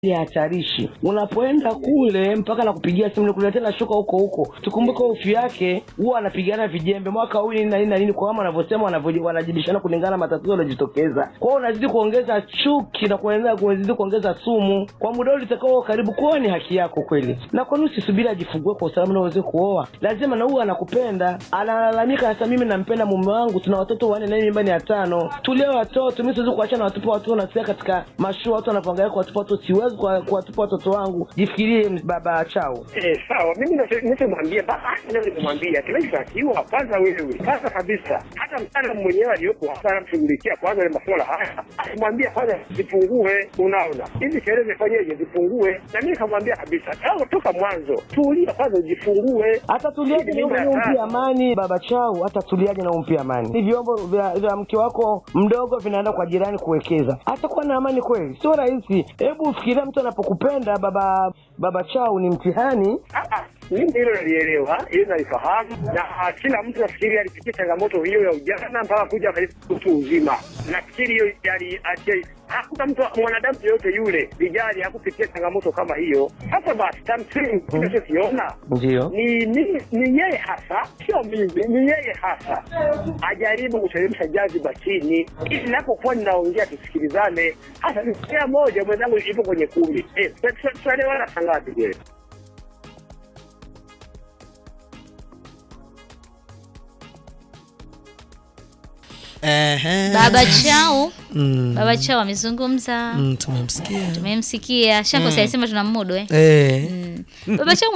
ni hatarishi. Unapoenda kule mpaka nakupigia simu nikuletea na shuka huko huko, tukumbuke hofu yake huwa anapigana vijembe mwaka huu nini na nini na nini, kwa kama wanavyosema wanavyo- wanajibishana kulingana na matatizo yaliyojitokeza. Kwa hiyo unazidi kuongeza chuki na kuendelea kuzidi kuongeza sumu kwa muda ule utakao karibu. Kuoa ni haki yako kweli, na kwa nini usisubiri ajifungue kwa usalama na uweze kuoa? Lazima na huyu anakupenda, analalamika sasa, mimi nampenda mume wangu, tuna watoto wanne na hii mimba ni ya tano, tulee watoto. Mimi siwezi kuachana na watupa watoto, nasikia katika mashua watu wanapoangalia kwa watupa watoto, siwezi kuwa- kuwatupa watoto wangu. Jifikirie baba chao. Eh, sawa. Mimi nacho- ninachomwambia basi, leo nimemwambia kinachotakiwa kwanza, wewe kwanza kabisa, hata mtaalamu mwenyewe aliyopo hapa anamshughulikia kwanza ile masuala haya, alimwambia kwanza zipungue. Unaona hizi sherehe zifanyeje, zipungue. Na mimi nikamwambia kabisa, tangu toka mwanzo, tulia kwanza, ujifungue. hata tuliaje na Hii ni mimba ya umpe tatu. amani baba chao, hata tuliaje na umpe amani. Ni vyombo vya, vya mke wako mdogo vinaenda kwa jirani kuwekeza, atakuwa na amani kweli? Sio rahisi. Hebu fikiria mtu anapokupenda baba baba chao, ni mtihani. Ah, ah, mimi hilo nalielewa, hilo nalifahamu, na ah, kila mtu nafikiri alipitia changamoto hiyo ya ujana mpaka kuja katika utu uzima. Nafikiri hiyo yali ache- hakuna mtu mwanadamu yoyote yule vijali hakupitia changamoto kama hiyo. Sasa basi, tamsingi kinachokiona Ndio ni ni ni yeye hasa, sio mimi, ni yeye hasa ajaribu kuteremsha jaziba chini, ili napokuwa ninaongea tusikilizane. Hasa nisikia moja mwenzangu ipo kwenye kumi, eh, tunaelewana sangapi je? Ehe. Baba Chao, Mm. Baba Chao amezungumza, Mm, tumemsikia tumemsikia. Shako mm. sema tuna mudu eh. Eh. Mm. Baba Chao